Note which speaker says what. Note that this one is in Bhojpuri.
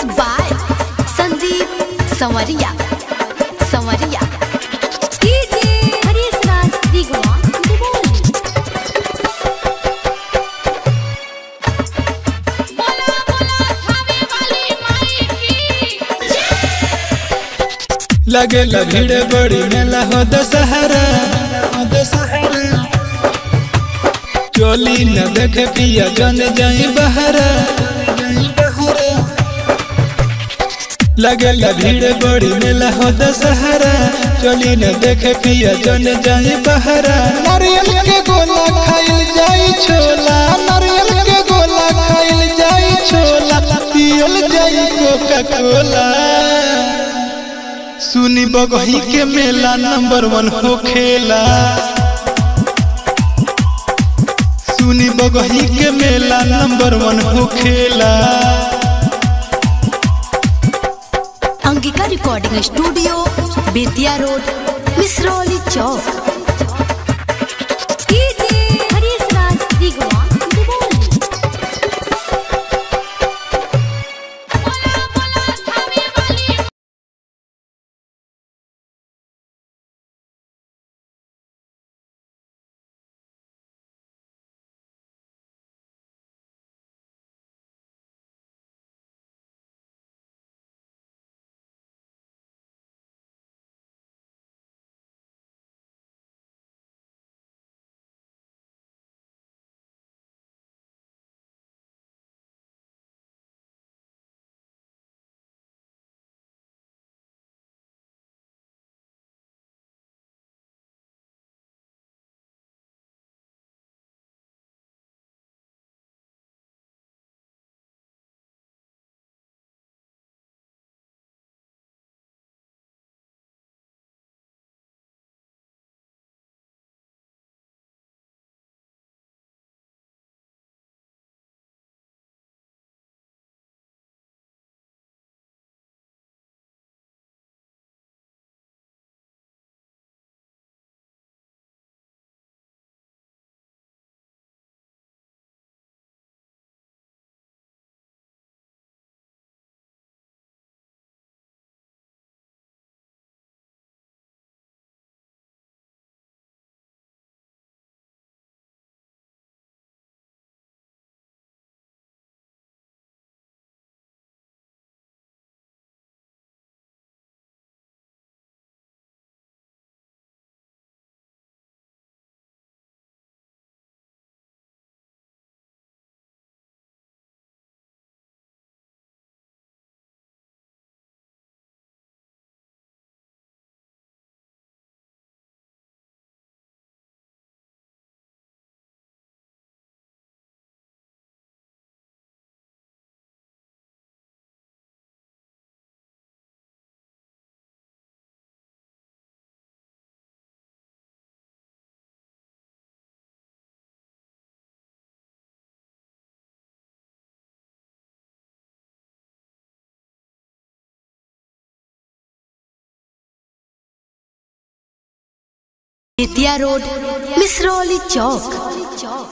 Speaker 1: म्यूजिक बाय संदीप संवरिया संवरिया हरीश राज दिगवा दुबोली
Speaker 2: लगे भीड़ बड़ी मेला हो दशहरा चोली न देखे पिया जन जाई बहरा लगे भीड़ बड़ी मेला हो दशहरा चोली न देखे पिया जन जाई बहरा नारियल के गोला खाइल जाई छोला नारियल के गोला खाइल जाई छोला पियल जाई कोका कोला सुनी बगही के मेला नंबर वन हो खेला सुनी बगही के मेला नंबर वन हो खेला
Speaker 1: Angika recording studio Bettiah road Misrauli चौक हरीश राज दिगवा दुबोली बेतिया रोड मिसरौली चौक